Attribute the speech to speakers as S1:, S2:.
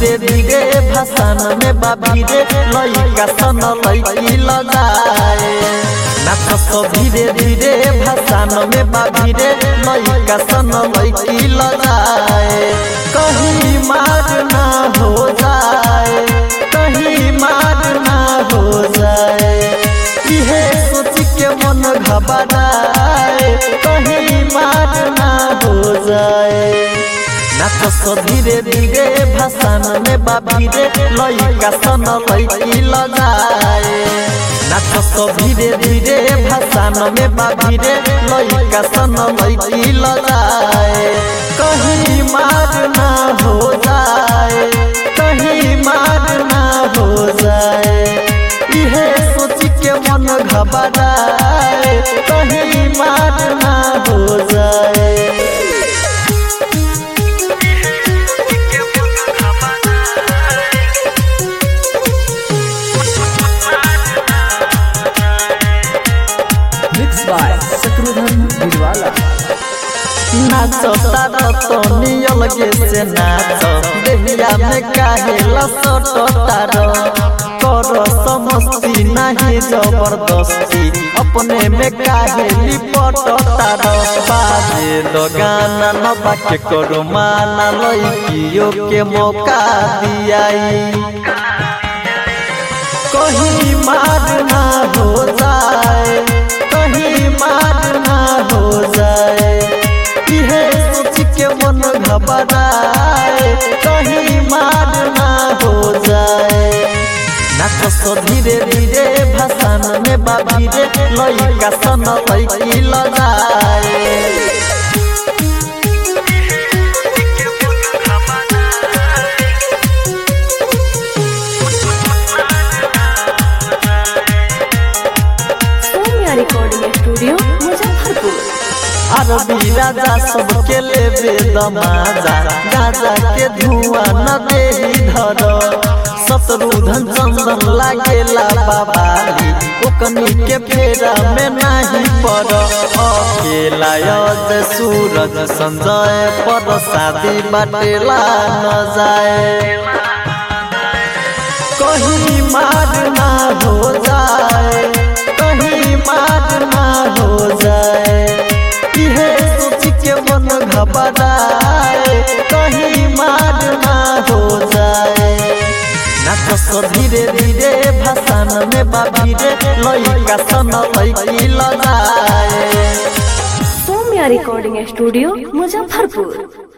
S1: धीरे धीरे भसान में बाबी रे लइका सन लइकी लगाए नाच धीरे धीरे भसान में बाबी रे लइका सन लइकी लगाए कहीं मार ना हो जाए कहीं मार ना हो जाए इहे सोच के मन घबराए कहीं मार ना हो जाए नाच धीरे धीरे भसान में बाबी रे लइका सन लइकी लगाए नाच धीरे धीरे भसान में बाबी रे लइका सन लइकी लगाए कहीं मार ना हो जाए कहीं मार ना हो जाए इहे सोच के मन घबराए कहीं मार ना हो जाए
S2: मिक्स बाय शत्रुघ्न गिरवाला
S1: नाच तारा तो नियल गे से नाच देहिया में काहे लसट तारो कर समस्ती नहीं जबरदस्ती अपने में काहे लिपट तारो बाजे दो गाना न बाके करो माना लइकियो के मौका दियाई कहीं मार ना हो जाए कहीं मार ना हो जाए इहे सोच के मन घबराए कहीं मार ना हो जाए नाच धीरे धीरे भसान में बाबी रे लइका सन लइकी लगाए
S3: सौम्या रिकॉर्डिंग स्टूडियो मुजफ्फरपुर
S1: अरबी राजा सबके लेबे दमाजा गाजा के धुआं न देही धर शत्रुधन चंदन लागेला बाबाली ओकनी के फेरा में नहीं पड़ अकेला अज सूरज संजय पर शादी बाटेला न जाए कहीं मार ना हो जाए कहीं मार ना हो जाए इहे सोच के मन घबराए कहीं मार ना हो जाए नाच धीरे धीरे भसान में बाबी रे लइका सन लइकी लगाए
S3: सौम्या रिकॉर्डिंग स्टूडियो मुजफ्फरपुर